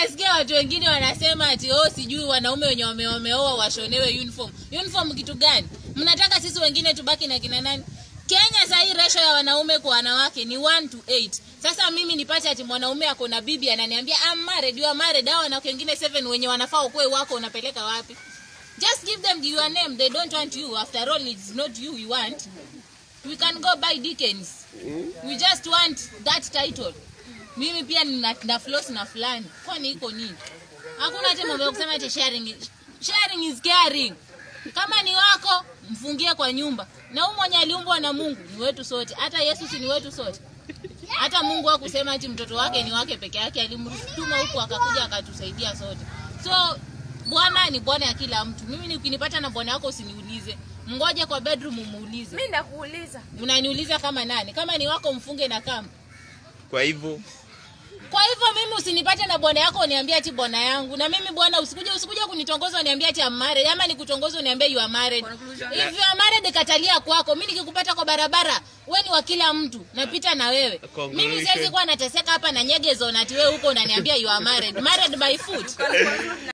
nimesikia watu wengine wanasema ati oh, sijui wanaume wenye wame- wameoa washonewe uniform. Uniform kitu gani? Mnataka sisi wengine tubaki na kina nani? Kenya saa hii ratio ya wanaume kwa wanawake ni 1 to 8. Sasa mimi nipate ati mwanaume ako na bibi ananiambia I'm married, you are married. Hao wanawake wengine 7 wenye wanafaa ukue wako unapeleka wapi? Just give them your name. They don't want you. After all, it's not you we want. We can go buy Dickens. We just want that title. Mimi pia nina na floss na fulani. Kwani iko nini? Hakuna hata mambo ya kusema ati sharing. is- Sharing is caring. Kama ni wako, mfungie kwa nyumba. Na huyu mwenye aliumbwa na Mungu ni wetu sote. Hata Yesu si ni wetu sote. Hata Mungu hakusema ati mtoto wake ni wake peke yake, alimtuma huku akakuja akatusaidia sote. So bwana ni bwana ya kila mtu. Mimi nikinipata na bwana wako usiniulize, mngoje kwa bedroom umuulize. mi ndakuuliza Unaniuliza kama nani? Kama ni wako mfunge na kamba. Kwa hivyo Kwa hivyo mimi usinipate na bwana yako uniambie ati bwana yangu, na mimi bwana usikuje usikuje kunitongoza uniambie ati I'm married, ama nikutongoza uniambie you are married. If you are married katalia kwako. Mimi nikikupata kwa barabara, wewe ni wa kila mtu, napita na wewe. Mimi Conclusion. siwezi kuwa nateseka hapa na nyegezo na ati wewe huko unaniambia you are married. Married by foot.